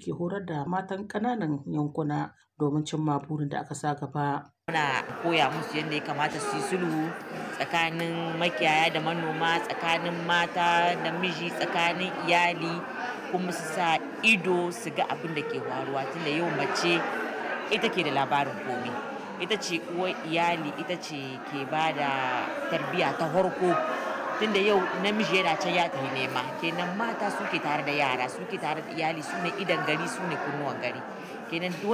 ke horar da matan ƙananan yankuna domin cimma burin da aka sa gaba. Muna koya musu yadda ya kamata su yi sulhu tsakanin makiyaya da manoma, tsakanin mata da miji, tsakanin iyali kuma su sa ido su ga abin da ke faruwa tunda yau mace ita ke da labarin komai. Ita ce uwar iyali, ita ce ke ba da tarbiyya ta farko. Tunda yau namiji yana can ya tafi nema, kenan mata suke tare da yara, suke tare da iyali, su ne idon gari, su ne kunnuwan gari. Kenan duk